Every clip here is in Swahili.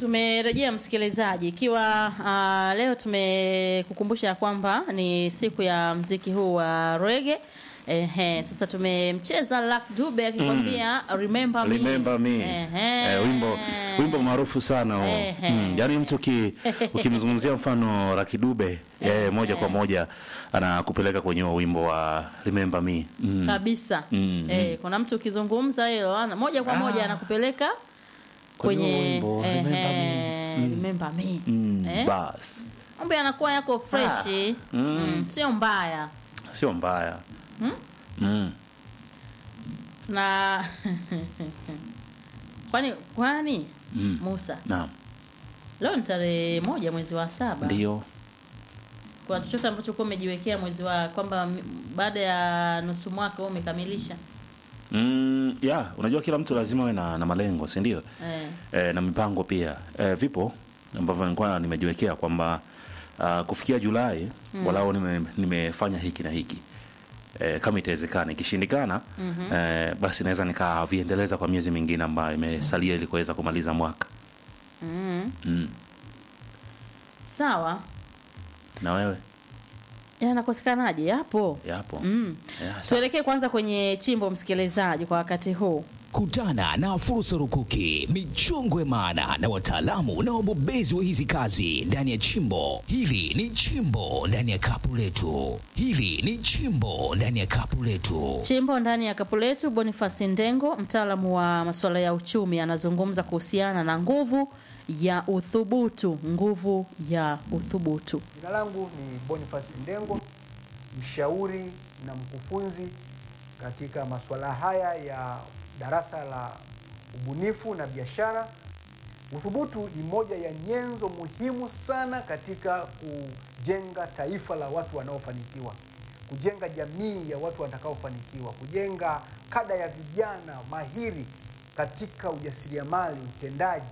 tumerejea msikilizaji, ikiwa uh, leo tumekukumbusha kwamba ni siku ya mziki huu wa rege. Ehe, sasa tumemcheza Luck Dube akikwambia remember me. Remember me. Ehe. Eh, wimbo wimbo maarufu sana huo. Ehe. Mm, yaani mtu ki, ukimzungumzia mfano Lucky Dube eh, moja kwa moja anakupeleka kwenye huo wimbo wa Remember Me. Mm. kabisa Mm, eh, kuna mtu ukizungumza hilo ana- moja kwa moja anakupeleka Kwenye kwenye wimbo, ehe, Remember Me. Mm. remember me. Mm, Eh? bas. mambo yanakuwa yako freshi Mm. mm, sio mbaya Sio mbaya. Mm. na kwani kwani Mm. Musa Naam. leo ni tarehe moja mwezi wa saba Ndio. kwa chochote ambacho kuwa umejiwekea mwezi wa kwamba m- baada ya nusu mwaka wewe umekamilisha Mm, ya, unajua kila mtu lazima awe na, na malengo, si ndio? eh. e, na mipango pia e, vipo ambavyo nilikuwa nimejiwekea kwamba uh, kufikia Julai mm. walau nime, nimefanya hiki na hiki e, kama itawezekana. Ikishindikana mm-hmm. e, basi naweza nikaviendeleza kwa miezi mingine ambayo imesalia ili kuweza kumaliza mwaka mm. mm. sawa na wewe yanakosekanaje yapo yapo mm. Ya, sawa. tuelekee kwanza kwenye chimbo msikilizaji kwa wakati huu Kutana na fursa rukuki, michongo ya maana na wataalamu na wabobezi wa hizi kazi ndani ya chimbo. Hili ni chimbo ndani ya kapu letu. Hili ni chimbo ndani ya kapu letu. chimbo ndani ya kapu letu bonifasi ndengo mtaalamu wa masuala ya uchumi anazungumza kuhusiana na nguvu ya uthubutu nguvu ya uthubutu Jina langu ni Boniface Ndengo, mshauri na mkufunzi katika masuala haya ya darasa la ubunifu na biashara. Uthubutu ni moja ya nyenzo muhimu sana katika kujenga taifa la watu wanaofanikiwa, kujenga jamii ya watu watakaofanikiwa, kujenga kada ya vijana mahiri katika ujasiriamali, utendaji,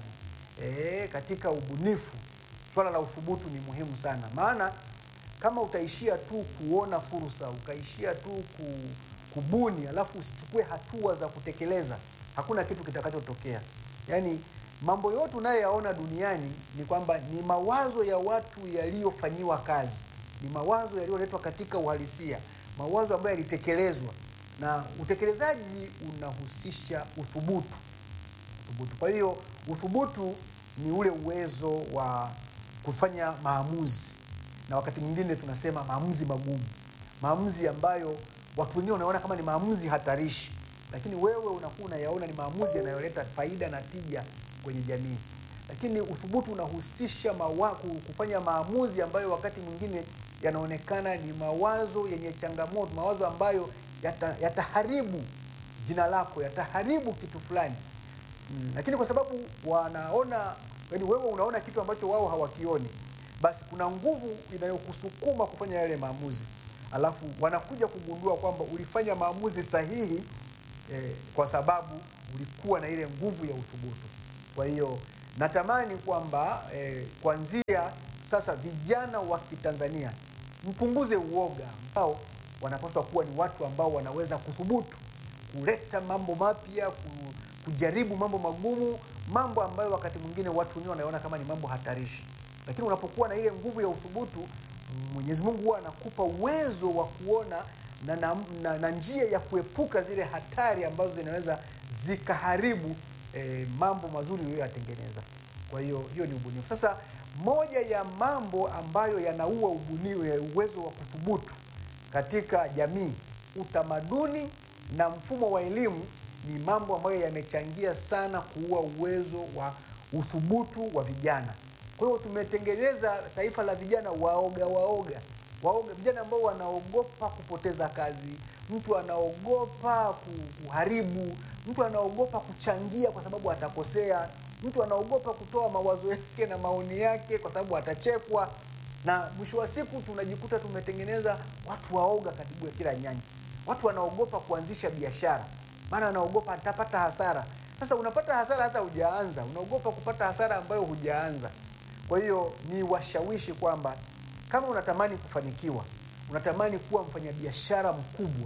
eh, katika ubunifu. Swala la uthubutu ni muhimu sana, maana kama utaishia tu kuona fursa, ukaishia tu ku, kubuni, alafu usichukue hatua za kutekeleza, hakuna kitu kitakachotokea. Yaani mambo yote unayoyaona duniani ni kwamba ni mawazo ya watu yaliyofanyiwa kazi, ni mawazo yaliyoletwa katika uhalisia, mawazo ambayo yalitekelezwa, na utekelezaji unahusisha uthubutu uthubutu. Kwa hiyo uthubutu ni ule uwezo wa kufanya maamuzi, na wakati mwingine tunasema maamuzi magumu, maamuzi ambayo watu wengine wanaona kama ni maamuzi hatarishi, lakini wewe unakuwa unayaona ni maamuzi yanayoleta faida na tija kwenye jamii. Lakini uthubutu unahusisha mawa, ku- kufanya maamuzi ambayo wakati mwingine yanaonekana ni mawazo yenye changamoto, mawazo ambayo yata- yataharibu jina lako, yataharibu kitu fulani mm. Lakini kwa sababu wanaona, yani wewe unaona kitu ambacho wao hawakioni, basi kuna nguvu inayokusukuma kufanya yale maamuzi, alafu wanakuja kugundua kwamba ulifanya maamuzi sahihi eh, kwa sababu ulikuwa na ile nguvu ya uthubutu. Kwa hiyo natamani kwamba eh, kuanzia sasa vijana wa Kitanzania mpunguze uoga ambao wanapaswa kuwa ni watu ambao wanaweza kuthubutu kuleta mambo mapya, ku- kujaribu mambo magumu, mambo ambayo wakati mwingine watu wengine wanaona kama ni mambo hatarishi. Lakini unapokuwa na ile nguvu ya uthubutu, Mwenyezi Mungu huwa anakupa uwezo wa kuona na, na, na, na njia ya kuepuka zile hatari ambazo zinaweza zikaharibu eh, mambo mazuri uliyoyatengeneza. Kwa hiyo hiyo ni ubunifu. Sasa moja ya mambo ambayo yanaua ubunifu, eh, uwezo wa kuthubutu katika jamii, utamaduni na mfumo wa elimu ni mambo ambayo yamechangia sana kuua uwezo wa uthubutu wa vijana. Kwa hiyo tumetengeneza taifa la vijana waoga waoga waoga, vijana ambao wanaogopa kupoteza kazi, mtu anaogopa ku- kuharibu, mtu anaogopa kuchangia kwa sababu atakosea, mtu anaogopa kutoa mawazo yake na maoni yake kwa sababu atachekwa, na mwisho wa siku tunajikuta tumetengeneza watu waoga karibu ya kila nyanja. Watu wanaogopa kuanzisha biashara, maana anaogopa atapata hasara. Sasa unapata hasara hata hujaanza, unaogopa kupata hasara ambayo hujaanza. Kwa hiyo ni washawishi kwamba kama unatamani kufanikiwa, unatamani kuwa mfanyabiashara mkubwa,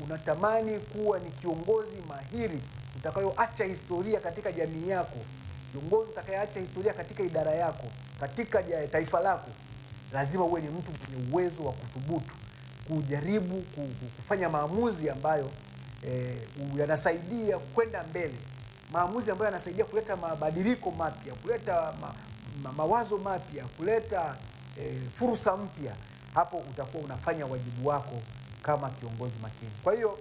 unatamani kuwa ni kiongozi mahiri utakayoacha historia katika jamii yako, kiongozi utakayeacha historia katika idara yako, katika ja- taifa lako, lazima uwe ni mtu mwenye uwezo wa kuthubutu kujaribu ku- ku- kufanya maamuzi ambayo eh, u- yanasaidia kwenda mbele, maamuzi ambayo yanasaidia kuleta mabadiliko mapya, kuleta ma, ma, mawazo mapya, kuleta eh, fursa mpya. Hapo utakuwa unafanya wajibu wako kama kiongozi makini. Kwa hiyo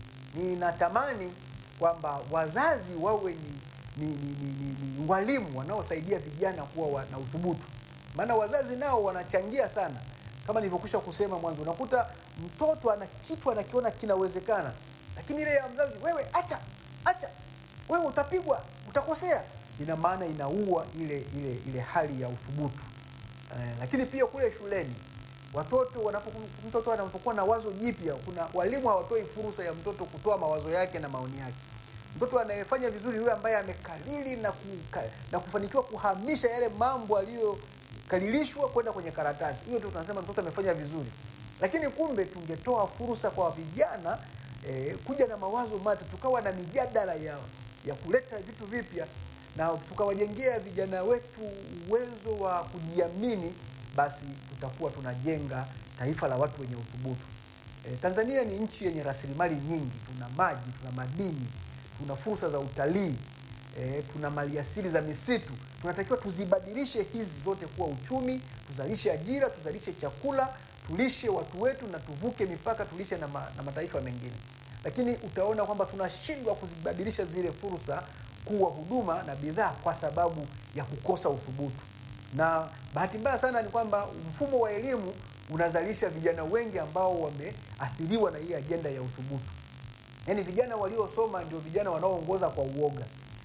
ninatamani kwamba wazazi wawe ni, ni, ni, ni, ni, ni walimu wanaosaidia vijana kuwa wa, na uthubutu, maana wazazi nao wanachangia sana. Kama nilivyokwisha kusema mwanzo, unakuta mtoto ana kitu anakiona kinawezekana, lakini ile ya mzazi, wewe acha acha, wewe utapigwa, utakosea, ina maana inaua ile ile ile hali ya uthubutu. Eh, lakini pia kule shuleni watoto wanapokuwa mtoto anapokuwa na wazo jipya, kuna walimu hawatoi fursa ya mtoto kutoa mawazo yake na maoni yake. Mtoto anayefanya vizuri yule ambaye amekalili na, kuka, na kufanikiwa kuhamisha yale mambo aliyokalilishwa kwenda kwenye karatasi, huyo ndio tunasema mtoto amefanya vizuri. Lakini kumbe tungetoa fursa kwa vijana eh, kuja na mawazo mapya, tukawa na mijadala ya, ya kuleta vitu vipya na tukawajengea vijana wetu uwezo wa kujiamini, basi tutakuwa tunajenga taifa la watu wenye uthubutu. E, Tanzania ni nchi yenye rasilimali nyingi, tuna maji, tuna madini, tuna fursa za utalii e, tuna maliasili za misitu. Tunatakiwa tuzibadilishe hizi zote kuwa uchumi, tuzalishe ajira, tuzalishe chakula, tulishe watu wetu na tuvuke mipaka, tulishe na, ma, na mataifa mengine. Lakini utaona kwamba tunashindwa kuzibadilisha zile fursa kuwa huduma na bidhaa kwa sababu ya kukosa uthubutu. Na bahati mbaya sana ni kwamba mfumo wa elimu unazalisha vijana wengi ambao wameathiriwa na hii ajenda ya uthubutu. Yaani vijana waliosoma ndio vijana wanaoongoza kwa uoga.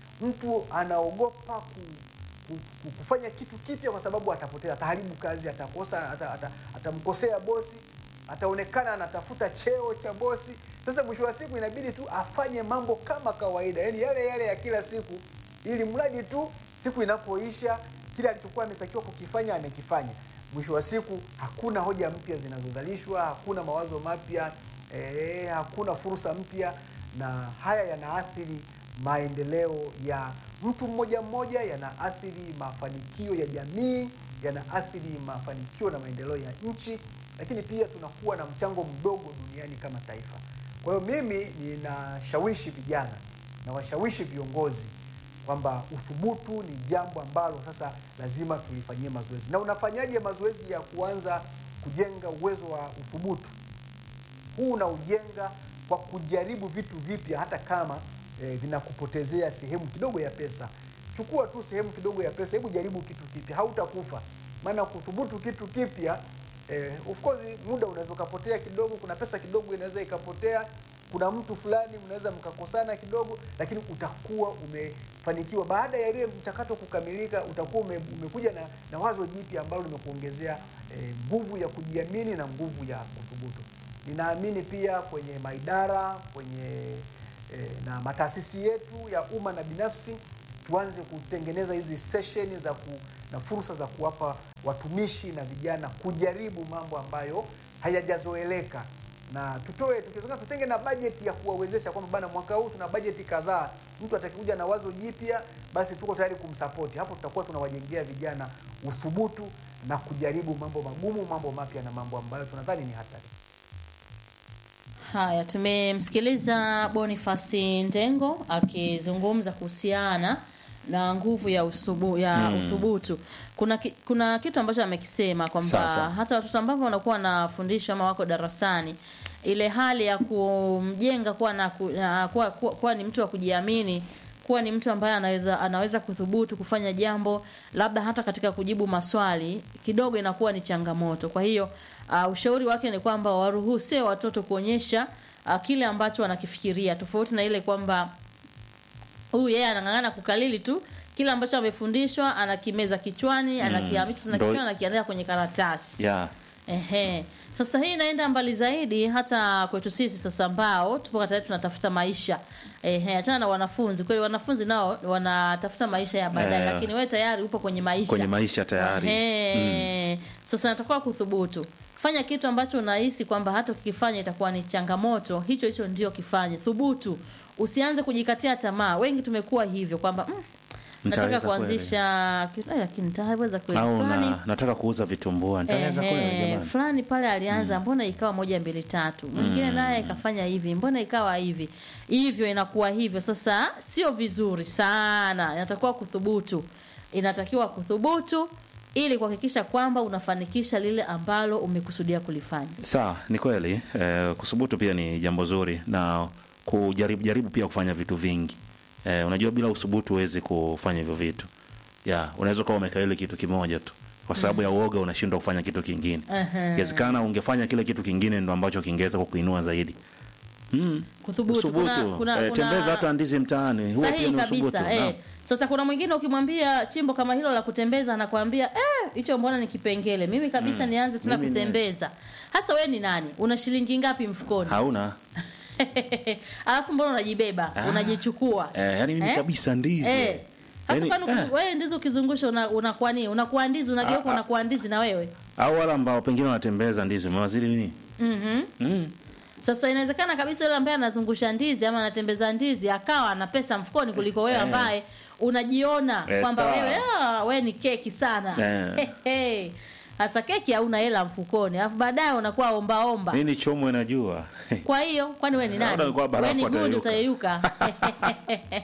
Mtu anaogopa ku, ku, ku, kufanya kitu kipya kwa sababu atapotea, ataharibu kazi, atakosa, ata, ata, atamkosea bosi, ataonekana anatafuta cheo cha bosi. Sasa mwisho wa siku inabidi tu afanye mambo kama kawaida, yaani yale yale ya kila siku, ili mradi tu siku inapoisha kile alichokuwa ametakiwa kukifanya amekifanya. Mwisho wa siku hakuna hoja mpya zinazozalishwa, hakuna mawazo mapya eh, hakuna fursa mpya, na haya yanaathiri maendeleo ya mtu mmoja mmoja, yanaathiri mafanikio ya jamii, yanaathiri mafanikio na maendeleo ya nchi, lakini pia tunakuwa na mchango mdogo duniani kama taifa. Kwa hiyo mimi ninashawishi vijana na washawishi viongozi kwamba uthubutu ni jambo ambalo sasa lazima tulifanyie mazoezi. Na unafanyaje mazoezi ya kuanza kujenga uwezo wa uthubutu? Huu unaujenga kwa kujaribu vitu vipya, hata kama eh, vinakupotezea sehemu kidogo ya pesa. Chukua tu sehemu kidogo ya pesa, hebu jaribu kitu kipya, hautakufa. Maana kuthubutu kitu kipya eh, of course muda unaweza ukapotea kidogo, kuna pesa kidogo inaweza ikapotea, kuna mtu fulani mnaweza mkakosana kidogo, lakini utakuwa umefanikiwa. Baada ya ile mchakato kukamilika, utakuwa ume, umekuja na, na wazo jipya ambalo limekuongezea eh, nguvu ya kujiamini na nguvu ya kuthubutu. Ninaamini pia kwenye maidara kwenye eh, na mataasisi yetu ya umma na binafsi tuanze kutengeneza hizi sesheni za ku, na fursa za kuwapa watumishi na vijana kujaribu mambo ambayo hayajazoeleka na tutoe tukiwezekana, tutenge na bajeti ya kuwawezesha kwamba bana, mwaka huu tuna bajeti kadhaa, mtu atakikuja na wazo jipya, basi tuko tayari kumsapoti. Hapo tutakuwa tunawajengea vijana uthubutu na kujaribu mambo magumu, mambo mapya na mambo ambayo tunadhani ni hatari. Haya, tumemsikiliza Boniface Ndengo akizungumza kuhusiana na nguvu ya usubu, ya Mm. uthubutu. Kuna ki, kuna kitu ambacho amekisema kwamba Sasa. hata watoto ambao wanakuwa wanafundishwa ama wako darasani, ile hali ya kumjenga kuwa na, ku- na kuwa, kuwa, kuwa ni mtu wa kujiamini kuwa ni mtu ambaye anaweza anaweza kuthubutu kufanya jambo labda hata katika kujibu maswali kidogo inakuwa ni changamoto. Kwa hiyo uh, ushauri wake ni kwamba waruhusie watoto kuonyesha uh, kile ambacho wanakifikiria tofauti na ile kwamba huyu yeye anang'ang'ana kukalili tu kile ambacho amefundishwa anakimeza kichwani anakihamisha tena Ndo- kichwani anakiandika kwenye karatasi yeah. Ehe. Sasa hii inaenda mbali zaidi hata kwetu sisi sasa ambao tupo katika tunatafuta maisha. Ehe, achana na wanafunzi. Kweli wanafunzi nao wanatafuta maisha ya baadaye Eh. lakini wewe tayari upo kwenye maisha. kwenye maisha tayari Ehe. Sasa natakiwa kuthubutu. Fanya kitu ambacho unahisi kwamba hata ukifanya itakuwa ni changamoto, hicho hicho ndio kifanye. Thubutu. Usianze kujikatia tamaa. Wengi tumekuwa hivyo kwamba mm, nataka Nitaweza kuanzisha ki- eh, lakini nitaweza kweli au fulani na, nataka kuuza vitumbua nitaweza kweli Ehe, jamani fulani pale alianza mbona ikawa moja mbili tatu mwingine naye ikafanya hivi mbona ikawa hivi hivyo inakuwa hivyo sasa sio vizuri sana inatakiwa kuthubutu inatakiwa kuthubutu ili kuhakikisha kwamba unafanikisha lile ambalo umekusudia kulifanya sawa ni kweli eh, kusubutu pia ni jambo zuri na kujaribu jaribu pia kufanya vitu vingi eh, unajua bila usubutu huwezi kufanya hivyo vitu ya unaweza ukawa umekaa ile kitu kimoja tu kwa sababu ya uoga unashindwa kufanya kitu kingine Ehe. inawezekana ungefanya kile kitu kingine ndo ambacho kingeweza kukuinua zaidi mm. kuthubutu usubutu kuna, kuna, eh, kuna... tembeza hata ndizi mtaani huo pia sahihi ni usubutu kabisa naam. eh. Sasa kuna mwingine ukimwambia chimbo kama hilo la kutembeza anakwambia eh, hicho mbona ni kipengele, mimi kabisa nianze tena Mimi ni- kutembeza. Hasa we ni nani? Una shilingi ngapi mfukoni? hauna Alafu mbona unajibeba Ah. unajichukua eh, yani mimi Eh? kabisa ndizi eh. Hasa Yaani, kwani eh. wewe ndizo ukizungusha una- unakuwa nini? Unakuwa ndizi unageuka Ah, ah. unakuwa ndizi na wewe. au wale ambao pengine wanatembeza ndizi umewaziri nini Mhm. mm. Sasa inawezekana kabisa yule ambaye anazungusha ndizi ama anatembeza ndizi akawa ana pesa mfukoni kuliko wewe Eh. ambaye unajiona Eh, kwamba star. wewe ah, wewe ni keki sana. Eh. Hey, Hasa keki hauna hela mfukoni, alafu baadaye unakuwa omba omba. mi ni chomwe najua Kwa hiyo kwani wewe ni Labda nani? alikuwa Wewe barafu ni gundi atayeyuka. utayeyuka.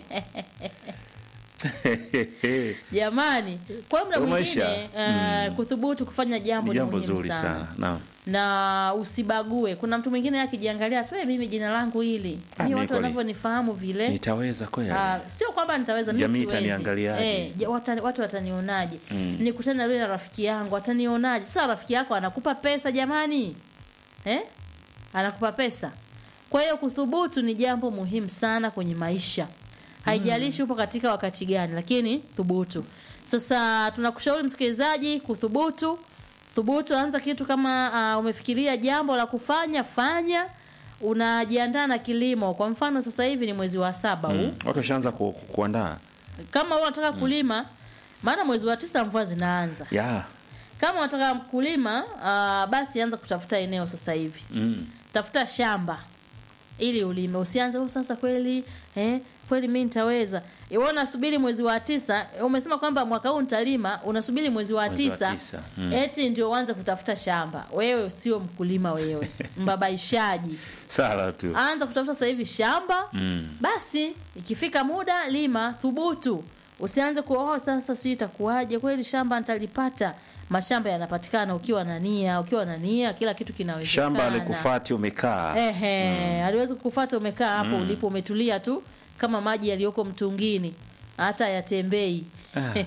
Jamani, kwa hiyo muda Kwa mwingine maisha, uh, kuthubutu kufanya jambo ni ni jambo muhimu zuri sana. sana naam na usibague. Kuna mtu mwingine akijiangalia tu, "Eh, mimi jina langu hili, Ah, mi mimi watu kweli. wanavyonifahamu vile nitaweza kweli Ah, sio kwamba nitaweza mimi Jamii siwezi. itaniangaliaje? Eh, ja- wata- watu watanionaje Mm. nikutane na yule na rafiki yangu atanionaje sasa rafiki yako anakupa pesa jamani eh? anakupa pesa kwa hiyo kuthubutu ni jambo muhimu sana kwenye maisha haijalishi upo katika wakati gani lakini thubutu sasa tunakushauri msikilizaji kuthubutu thubutu anza kitu kama uh, umefikiria jambo la kufanya fanya unajiandaa na kilimo kwa mfano sasa hivi ni mwezi wa saba huu Mm. watu washaanza ku, ku, kuandaa kama wewe unataka kulima maana mwezi wa tisa mvua zinaanza ya kama unataka kulima uh, basi anza kutafuta eneo sasa hivi mm. tafuta shamba ili ulime usianze "Oh, sasa kweli eh, kweli mi nitaweza Iwe unasubiri mwezi wa tisa umesema kwamba mwaka huu nitalima unasubiri mwezi wa Mwezi wa tisa, tisa, mm. eti ndio uanze kutafuta shamba wewe sio mkulima wewe mbabaishaji sala tu anza kutafuta sasa hivi shamba mm. basi ikifika muda lima thubutu usianze kuoa sasa sijui itakuwaje kweli shamba nitalipata mashamba yanapatikana ukiwa na nia ukiwa na nia kila kitu kinawezekana shamba alikufati umekaa ehe aliwezi kukufata umekaa hapo Mm. ulipo umetulia tu kama maji yaliyoko mtungini hata yatembei Ah.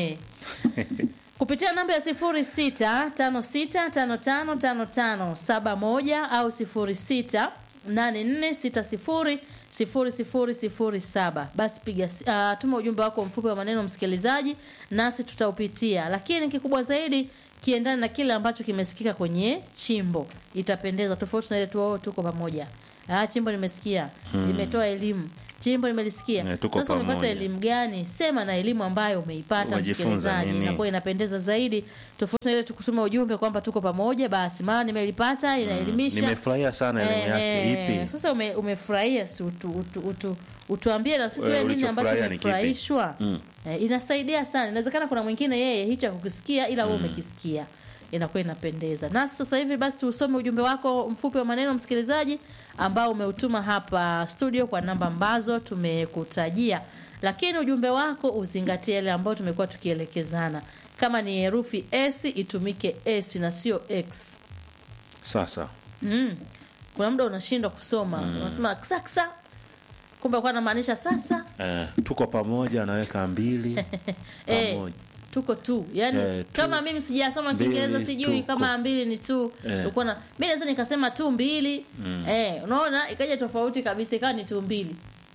kupitia namba ya sifuri sita tano sita tano tano tano tano saba moja au sifuri sita nane nne sita sifuri sifuri sifuri sifuri saba basi piga uh, tuma ujumbe wako mfupi wa maneno msikilizaji nasi tutaupitia lakini kikubwa zaidi kiendane na kile ambacho kimesikika kwenye chimbo itapendeza tofauti na ile tu "Oh, tuko pamoja ah, chimbo nimesikia limetoa elimu chimbo nimelisikia Eh, tuko sasa umepata pamoja. elimu gani sema na elimu ambayo umeipata Umejifunza msikilizaji nini? inakuwa inapendeza zaidi tofauti na ile tukutuma ujumbe kwamba tuko pamoja basi maana nimelipata inaelimisha nimefurahia sana elimu yake Ehe, ipi sasa ume, umefurahia si utu, utu, utu, utuambie na sisi Wewe wewe nini ambacho ulichofurahia ni kipi? umefurahishwa Mm. eh, inasaidia sana inawezekana kuna mwingine yeye hicho akukisikia ila wewe umekisikia inakuwa inapendeza nasi sasa hivi basi tuusome ujumbe wako mfupi wa maneno msikilizaji ambao umeutuma hapa studio kwa namba ambazo tumekutajia lakini ujumbe wako uzingatie yale ambayo tumekuwa tukielekezana kama ni herufi s itumike s na sio x sasa mm. kuna muda unashindwa kusoma unasema ksaksa kumbe kwa anamaanisha sasa eh, tuko pamoja anaweka mbili Eh, pamoja tuko tu yani Eh, tu. kama mimi sijasoma Mbili, kiingereza sijui tuko. kama mbili ni tu Eh. uko na mi naweza nikasema tu mbili eh, unaona ikaja tofauti kabisa ikawa ni tu mbili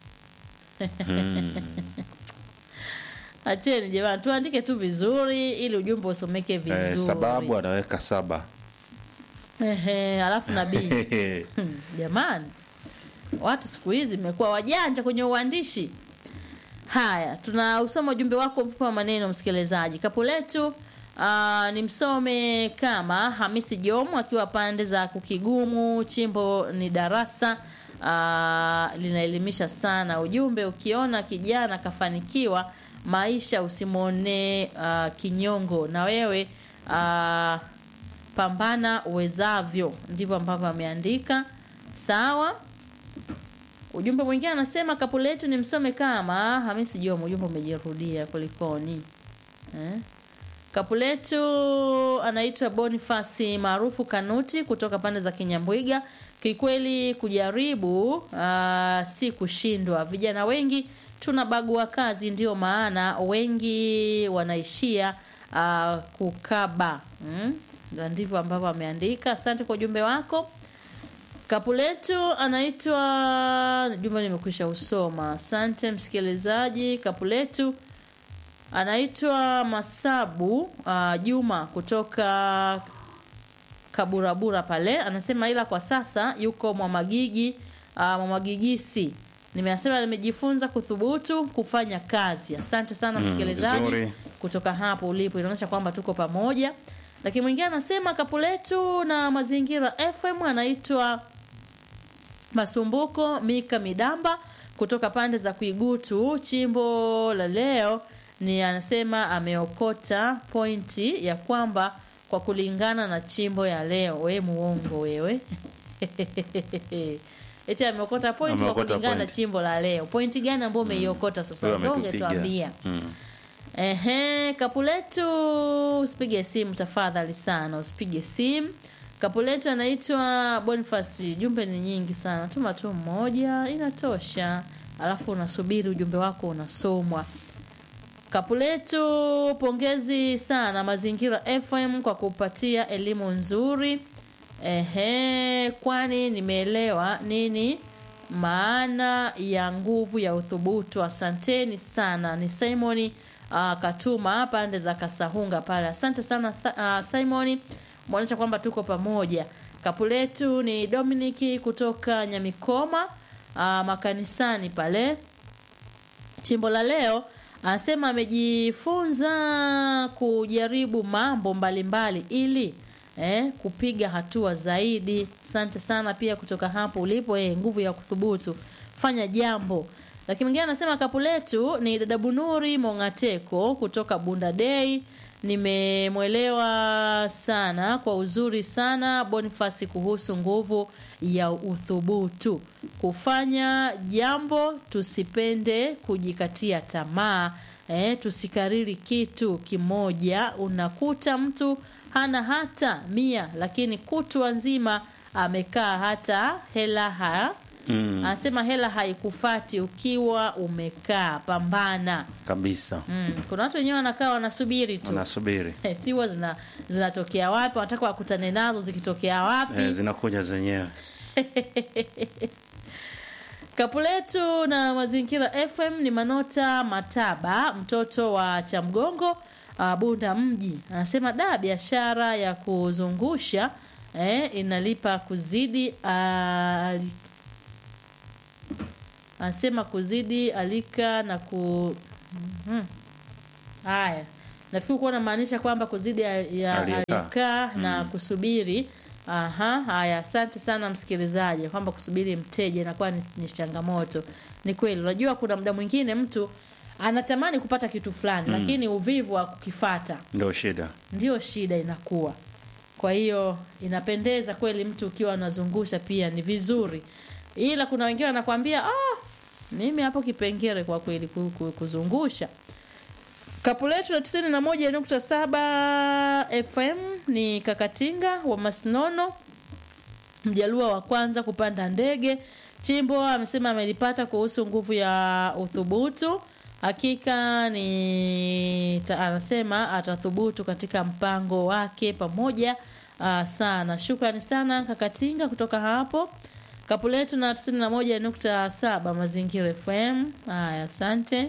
acheni jamani tuandike tu vizuri ili ujumbe usomeke vizuri eh, sababu anaweka saba Ehe, alafu na b Hmm, jamani watu siku hizi imekuwa wajanja kwenye uandishi haya tunausoma ujumbe wako mfupi wa maneno msikilizaji kapu letu uh, ni msome kama hamisi jomu akiwa pande za kukigumu chimbo ni darasa uh, linaelimisha sana ujumbe ukiona kijana kafanikiwa maisha usimwonee uh, kinyongo na wewe uh, pambana uwezavyo ndivyo ambavyo ameandika sawa ujumbe mwingine anasema kapu letu ni msome kama hamisi joma ujumbe umejirudia kulikoni eh? kapu letu anaitwa bonifasi maarufu kanuti kutoka pande za kinyambwiga kikweli kujaribu uh, si kushindwa vijana wengi tunabagua kazi ndio maana wengi wanaishia uh, kukaba mm? Na ndivyo ambavyo ameandika asante kwa ujumbe wako kapu letu anaitwa jumbe nimekwisha usoma asante msikilizaji kapu letu anaitwa masabu uh, juma kutoka kaburabura pale anasema ila kwa sasa yuko mwamagigi uh, mwamagigisi nimesema nimejifunza kuthubutu kufanya kazi asante sana Mm, msikilizaji vizuri. kutoka hapo ulipo inaonyesha kwamba tuko pamoja lakini mwingine anasema kapu letu na mazingira fm anaitwa masumbuko mika midamba kutoka pande za kuigutu chimbo la leo ni anasema ameokota pointi ya kwamba kwa kulingana na chimbo ya leo we muongo wewe eti ameokota pointi kwa Ameokota kulingana na point. chimbo la leo pointi gani ambayo umeiokota sasa Huyo ndio ametupiga. ungetuambia Mm. Ehe, kapu letu usipige simu tafadhali sana, usipige simu. Kapu letu anaitwa Boniface. Jumbe ni nyingi sana, tuma tu mmoja inatosha, alafu unasubiri ujumbe wako unasomwa. Kapu letu, pongezi sana Mazingira FM kwa kupatia elimu nzuri. Ehe, kwani nimeelewa nini maana ya nguvu ya uthubutu. Asanteni sana. Ni Simoni uh, Katuma pande za Kasahunga pale. Asante sana uh, Simoni, mwonyesha kwamba tuko pamoja. Kapu letu ni Dominiki kutoka Nyamikoma uh, makanisani pale chimbo la leo anasema amejifunza kujaribu mambo mbalimbali mbali, ili eh, kupiga hatua zaidi asante sana pia kutoka hapo ulipo eh, nguvu ya kuthubutu fanya jambo lakini mwingine anasema kapu letu ni dada bunuri mongateko kutoka bunda dei nimemwelewa sana kwa uzuri sana bonifasi kuhusu nguvu ya uthubutu kufanya jambo tusipende kujikatia tamaa eh, tusikariri kitu kimoja unakuta mtu hana hata mia lakini kutwa nzima amekaa hata hela ha Mm. anasema hela haikufati ukiwa umekaa pambana kabisa mm. kuna watu wenyewe wanakaa wanasubiri tu unasubiri Eh, siwa zina zinatokea wapi wanataka wakutane nazo zikitokea wapi eh, zinakuja zenyewe kapu letu na mazingira fm ni manota mataba mtoto wa chamgongo uh, bunda mji anasema da biashara ya kuzungusha eh, inalipa kuzidi uh, anasema kuzidi alika na ku Mhm. haya nafikiri kuwa namaanisha kwamba kuzidi ya, ya Aliyekaa. alikaa na kusubiri aha haya asante sana msikilizaji kwamba kusubiri mteja inakuwa ni, ni changamoto ni kweli unajua kuna muda mwingine mtu anatamani kupata kitu fulani lakini uvivu wa kukifata ndio shida ndio shida inakuwa kwa hiyo inapendeza kweli mtu ukiwa unazungusha pia ni vizuri ila kuna wengine wanakwambia ah, mimi hapo kipengere kwa kweli ku- ku- kuzungusha kapu letu la tisini na moja nukta saba fm ni kakatinga wa masnono mjalua wa kwanza kupanda ndege chimbo amesema amelipata kuhusu nguvu ya uthubutu hakika ni ta, anasema atathubutu katika mpango wake pamoja uh, sana shukrani sana kakatinga kutoka hapo kapu letu na 91.7 mazingira fm haya asante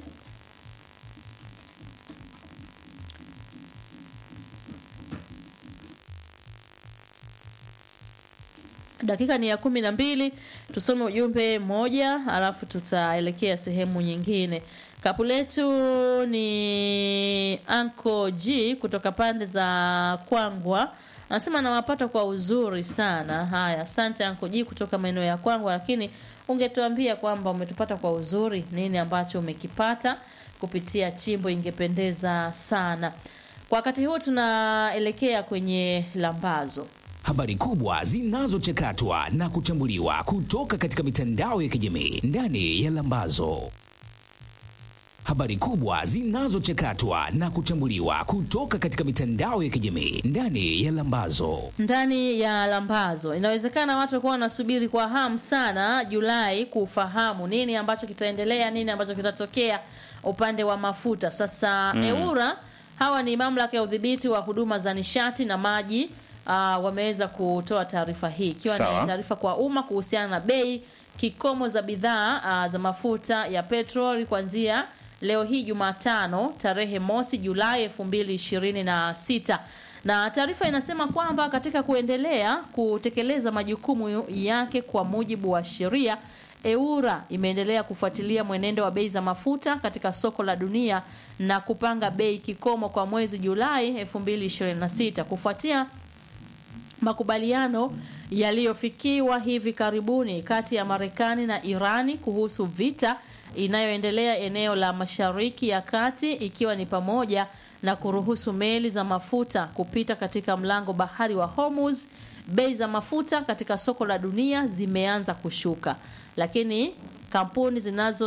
dakika ni ya kumi na mbili tusome ujumbe mmoja alafu tutaelekea sehemu nyingine kapu letu ni anko g kutoka pande za kwangwa anasema nawapata kwa uzuri sana haya asante anko g kutoka maeneo ya kwangwa lakini ungetuambia kwamba umetupata kwa uzuri nini ambacho umekipata kupitia chimbo ingependeza sana. Kwa wakati huu tunaelekea kwenye lambazo. Habari kubwa zinazochakatwa na kuchambuliwa kutoka katika mitandao ya kijamii ndani ya Lambazo. Habari kubwa zinazochakatwa na kuchambuliwa kutoka katika mitandao ya kijamii ndani ya Lambazo. ndani ya lambazo. Inawezekana watu wakuwa wanasubiri kwa hamu sana Julai kufahamu nini ambacho kitaendelea, nini ambacho kitatokea upande wa mafuta. Sasa EURA hawa ni mamlaka ya udhibiti wa huduma za nishati na maji uh, wameweza kutoa taarifa hii ikiwa Sawa. ni taarifa kwa umma kuhusiana na bei kikomo za bidhaa uh, za mafuta ya petroli kuanzia leo hii Jumatano tarehe mosi Julai 2026 na taarifa inasema kwamba katika kuendelea kutekeleza majukumu yake kwa mujibu wa sheria EURA imeendelea kufuatilia mwenendo wa bei za mafuta katika soko la dunia na kupanga bei kikomo kwa mwezi Julai 2026 kufuatia makubaliano yaliyofikiwa hivi karibuni kati ya Marekani na Irani kuhusu vita inayoendelea eneo la Mashariki ya Kati ikiwa ni pamoja na kuruhusu meli za mafuta kupita katika mlango bahari wa Hormuz. Bei za mafuta katika soko la dunia zimeanza kushuka, lakini kampuni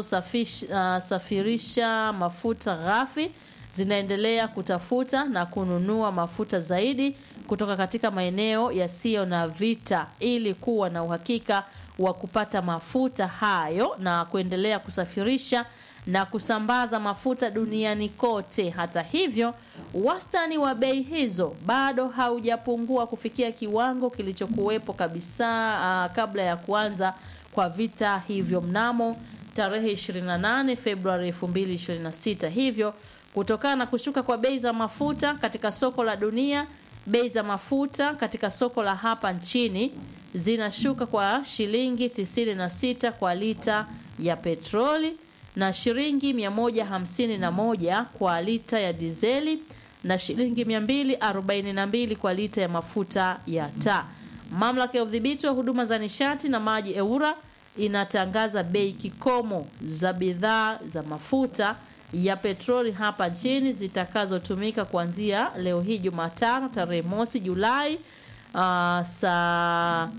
zinazosafirisha mafuta ghafi zinaendelea kutafuta na kununua mafuta zaidi kutoka katika maeneo yasiyo na vita ili kuwa na uhakika wa kupata mafuta hayo na kuendelea kusafirisha na kusambaza mafuta duniani kote. Hata hivyo, wastani wa bei hizo bado haujapungua kufikia kiwango kilichokuwepo kabisa ah, kabla ya kuanza kwa vita hivyo mnamo tarehe 28 Februari 2026. Hivyo, kutokana na kushuka kwa bei za mafuta katika soko la dunia, bei za mafuta katika soko la hapa nchini zinashuka kwa shilingi 96 kwa lita ya petroli na shilingi 151 kwa lita ya dizeli na shilingi 242 kwa lita ya mafuta ya taa. Mamlaka ya udhibiti wa huduma za nishati na maji EURA inatangaza bei kikomo za bidhaa za mafuta ya petroli hapa nchini zitakazotumika kuanzia leo hii Jumatano tarehe mosi Julai uh, saa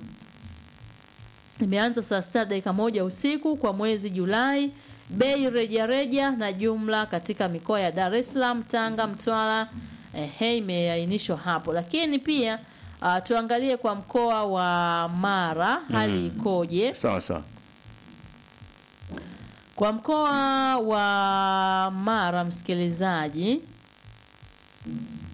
imeanza saa sita dakika moja usiku kwa mwezi Julai. Bei rejareja na jumla katika mikoa ya Dar es Salaam, Tanga, Mtwara ehe, imeainishwa hapo, lakini pia uh, tuangalie kwa mkoa wa Mara hali ikoje? sawa sawa Kwa mkoa wa Mara, msikilizaji,